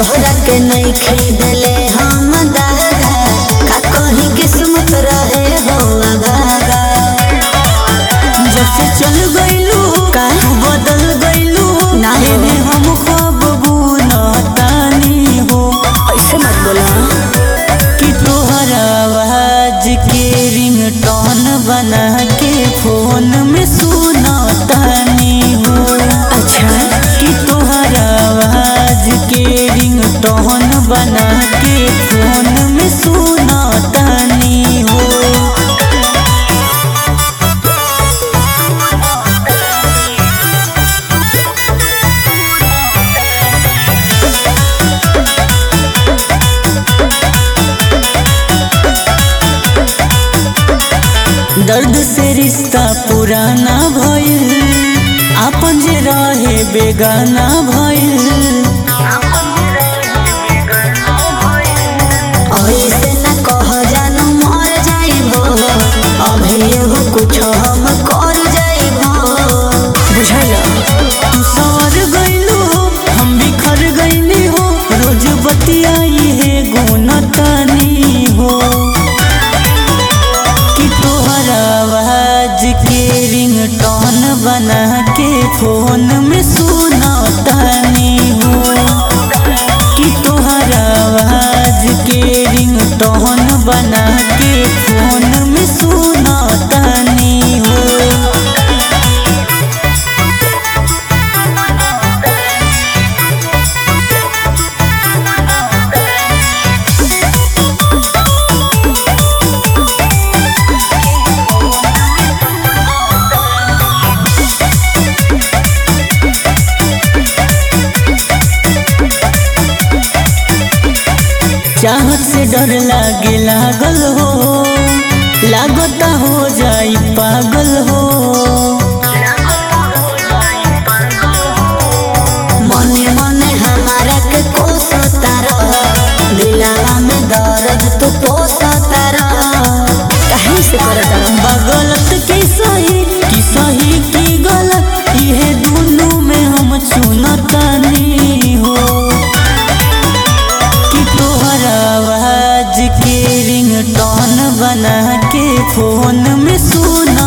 तोहरा के नहीं खरीदले हम दागा का कहीं किस्मत रहे हो अभागा जब से चल गइलू का? तू बदल गइलू ना हो। एने हम खब बुनतानी हो ऐसे मत बोला कि तोहर आवाज के रिंगटोन बना के फोन में सुनतानी हो अच्छा कि तोहर आवाज के रिंगटोन बना के फोन में सुनतानी हो दर्द से रिश्ता पुराना भइल आपन जे रहे बेगाना भइल ऐसे न कह जानू मर जाइबो अभी एगो कुछ हम कर जाइबो बुझल तू सवर गइलू हो हम बिखर गइली हो रोज बतियाई है गुनतानी हो कि तोहर आवाज के रिंगटोन बना के फोन में सुनतानी हो कि तोहर आवाज के रिंगटोन बना के फोन में सुनतानी हो चाहत से डर लागे लागल हो लागता हो जाई पागल हो मने मने हमारा के कोसता रह दिलावा में दर्द तू पोसता रह कहीं से करता रह बगलत की सही की सही की गलत ये दोनों में हम चुनतानी हो कि तोहर आवाज के रिंगटोन बना के फोन में सुना